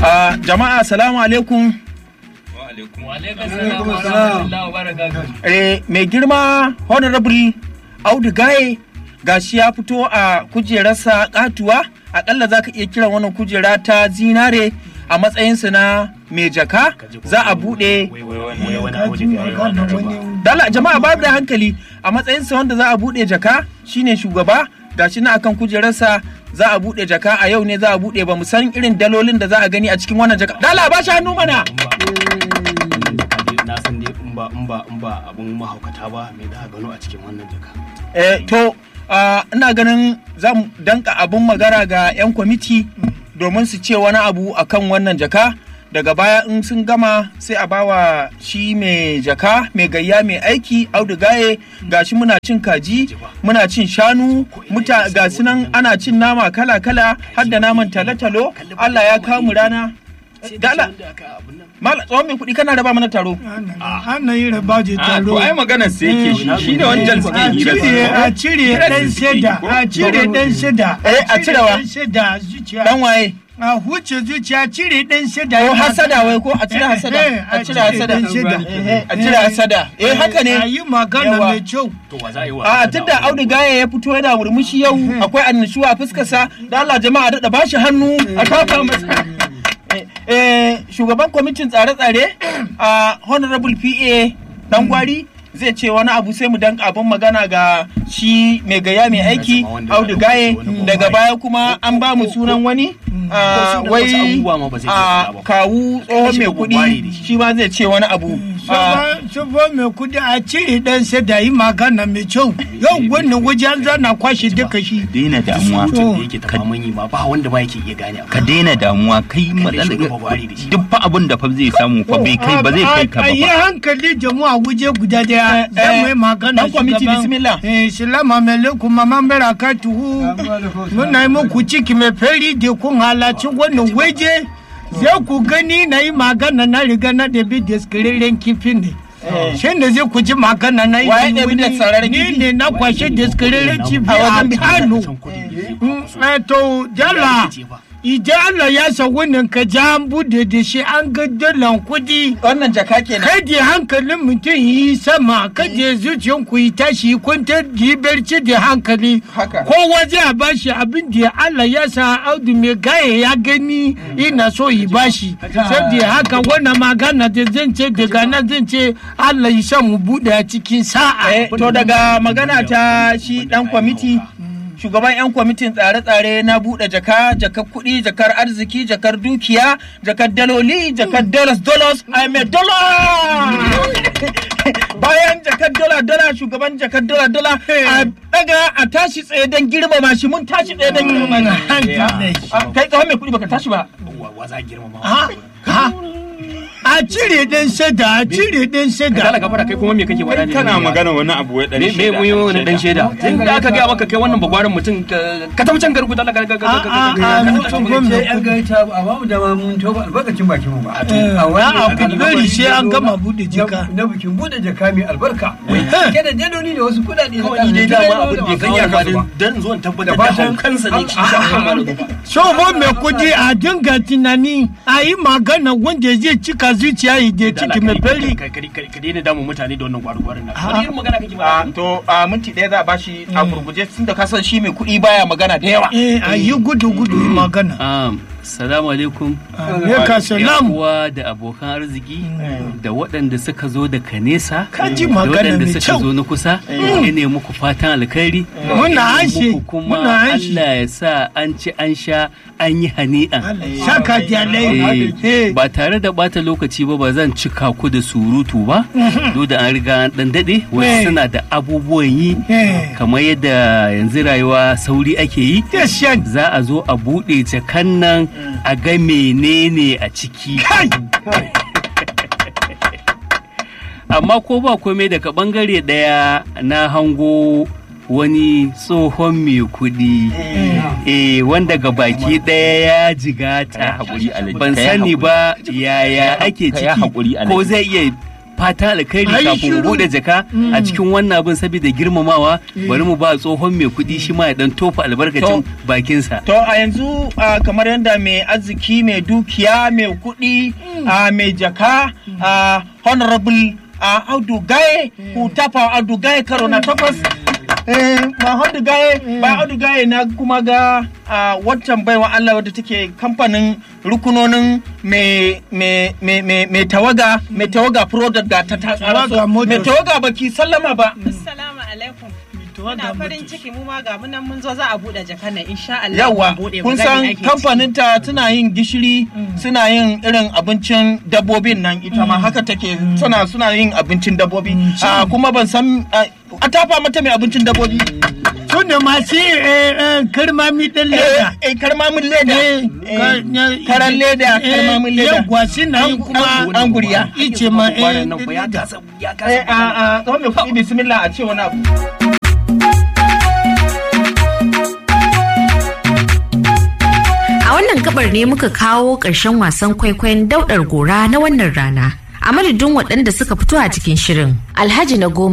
Ah, jama'a salamu alaikum eh, mai girma honorable audu gaye gashi ya fito a kujerarsa katuwa akalla za ka iya kiran wannan kujera ta zinare a matsayinsa na mai jaka za a buɗe dala jama'a babu da hankali a matsayinsa wanda za a buɗe jaka shine shugaba gashi na akan kujerarsa za a buɗe jaka a yau ne za a buɗe ba mu san irin dalolin da za a gani a cikin wannan jaka dala ba shi hannu mana na san dai in ba in ba in ba abun mahaukata ba me da gano a cikin wannan jaka eh, to ah, ina ganin za mu danka abun magana ga 'yan kwamiti domin su ce wani abu akan wannan jaka daga baya in sun gama sai a bawa shi mai jaka mai gayya mai aiki audu gaye gashi muna cin kaji muna cin shanu muta ga su nan ana cin nama kala kala har da naman talo-talo allah ya kawo mu rana dala mala tsohon mai kuɗi kana raba mana taro Ana yi raba je A taro. to ai maganar sai yake shi shi ne wancan suke A hira cire a cire ɗan shida a cire ɗan shida Eh, a cire wa? ɗan shida zuciya dan waye a huce zuciya cire ɗan shida ko hasada wai ko a cire hasada Eh, eh, a cire hasada ɗan shida. Eh, a cire hasada eh haka a ne yi magana Yawa. mai kyau to wa za a yi wa a tunda audu gaya ya fito yana murmushi yau akwai annashuwa a fuskarsa da Allah jama'a da ba shi hannu a kafa masa Eh, eh, shugaban kwamitin tsare-tsare a honorable pa dan gwari zai ce wani abu sai mu danka abin magana ga shi mai gaya mai aiki audu gaye daga baya kuma an ba mu sunan wani ah, Wasu wai abubuwa ma ba zai iya ah, faɗa ba. kawu tsohon mai kuɗi shi ma zai ce wani abu Ah, Sabo mai kudi a cire ɗan shida yi magana mai kyau yau wannan waje an zana kwashe duka shi daina damuwa mutum da yake tafa yi ma ba wanda ma yake iya gane abu ka daina damuwa kai Kalle shi matsala gaba gwari da shi. duk fa abin da fa zai samu fa bai kai ba zai kai ka a yi ba fa. hankali jama'a waje guda daya Eh, za mu yi eh, magana dan kwamiti, shugaban- bismillah. eh salama alaikum mama baraka tuhu muna yi muku ciki mai fari da kun halarci wannan waje zai ku gani na yi magana na riga na ɗabi daskararren kifi ne shi ne zai ku ji magana na yi Waye ɗabi wani- daskararren ni kifi? ne na kwashe daskararren kifi A a wajen biki. kano Mm, eh, to jala idan Allah ya sa wannan ka ja an bude da shi an ga dalan kudi wannan jaka kenan kada hankalin mutum yi sama kada zuciyan ku yi tashi kwantar da yi barci da hankali Haka. kowa zai a bashi abin da Allah ya sa audu mai gaya ya gani ina so yi bashi saboda haka wannan magana da zan ce daga nan zan ce Allah ya sa mu bude a cikin sa'a Eh, to daga magana ta shi dan kwamiti shugaban 'yan kwamitin tsare-tsare na buɗe jaka jakar kuɗi jakar arziki jakar dukiya jakar daloli jakar dollars dollars i'm a dollar bayan jakar dola dola shugaban jakar dola dola a daga a tashi tsaye don girmama shi mun tashi tsaye don girmama shi Ah, kai tsawon mai kuɗi baka tashi ba wa wa za a girmama Ha? Ha? a cire ɗan sada a cire ɗan sada Kala gafara kai kuma me kake faɗa ne kana magana wani abu wai dan me me mun yi wani dan shaida tun da aka gaya maka kai wannan bagwaran mutum ka ka tafi can garku dala ka ka ka a a a mutum sai gwamna an gaita ba a bamu dama mun toba albarkacin bakin mu ba a a wannan ku bari sai an gama bude jika na bikin bude jaka mai albarka ke da daloli da wasu kudade na kawai ni dai dama abin da ya kawo ba ba dan zuwan tabbatar Da da fatan- haukansa ne shi sa aka mara zuba Shobo mai kudi a dinga tunani a yi magana wanda zai cika zuciya ya je ciki mai fari. ka ka daina damu mutane da wannan gwargwarin nan wani irin magana kake Ah, ba to a minti ɗaya za a bashi a gurguje tun da kasan shi mai kuɗi baya magana da yawa Eh, a yi gudu gudu yi magana. Um, salamu alaikum. Aleka Yan salam. uwa da abokan arziki da waɗanda suka zo daga nesa Ka ji da magana waɗanda mai suka kyau. zo na kusa ya ne muku fatan alkhairi Muna Ya hanshi, muku kuma muna hanshi. Allah ya sa an ci an sha an yi hani'an Saka jalai. Eh, ba tare da bata lokaci ba ba zan cika ku da surutu ba duk da an riga an dan dade Eh. wasu suna da abubuwan yi Eh. kamar yadda yanzu rayuwa sauri ake yi Yashan. za a zo a buɗe jakan nan a ga menene a ciki Kai! amma ko ba komai daga bangare ɗaya na hango wani tsohon mai kuɗi eh wanda ga baki ɗaya ya jigata Kai haƙuri, Alhaji, ban kai sani haƙuri. ba yaya ake Kai ciki haƙuri, Alhaji. ko zai iya fatan alkhairi Ai, kafin mu shiru. bude jaka a cikin wannan abin saboda girmamawa bari mu ba tsohon mai kuɗi shi ma ya dan tofa albarkacin To. bakinsa To a yanzu ah, kamar yadda mai arziki mai dukiya mai kuɗi ah, mai jaka ah, honorable ah, Audu Gaye ku tafa Audu Gaye karo na takwas. Eh, ma Audu Gaye ba Audu Gaye na kuma ga ah, waccan baiwa Allah wadda take kamfanin rukunonin mai mai mai mai mai tawaga mai tawaga product ga ta ta Tawaga Motors. mai tawaga baki sallama ba. Assalamu alaikum. Muna farin ciki mu ma ga munan mun zo za a bude jakan nan insha Allah. yawa mun bude kun mu gani san ake ciki. kamfanin ta tana yin gishiri suna yin irin abincin dabbobin nan ita ma haka take suna suna yin abincin dabbobi Ah, kuma ban san ah, a tafa mata mai abincin dabbobi su ne masu eh, eh, karmami ɗin leda eh eh, karmamin leda Eh, Eh, ka- karan leda karmamin leda yawwa suna yi kuma An- an guriya ice ma eh, Kwanan nan fa ya leda. kasa ya eh kasa a a tsawon mai kuɗi bismillah a ce wani abu A wannan gabar ne muka kawo ƙarshen wasan kwaikwayon daudar gora na wannan rana. A madadin waɗanda suka fito a cikin shirin. Alhaji na goma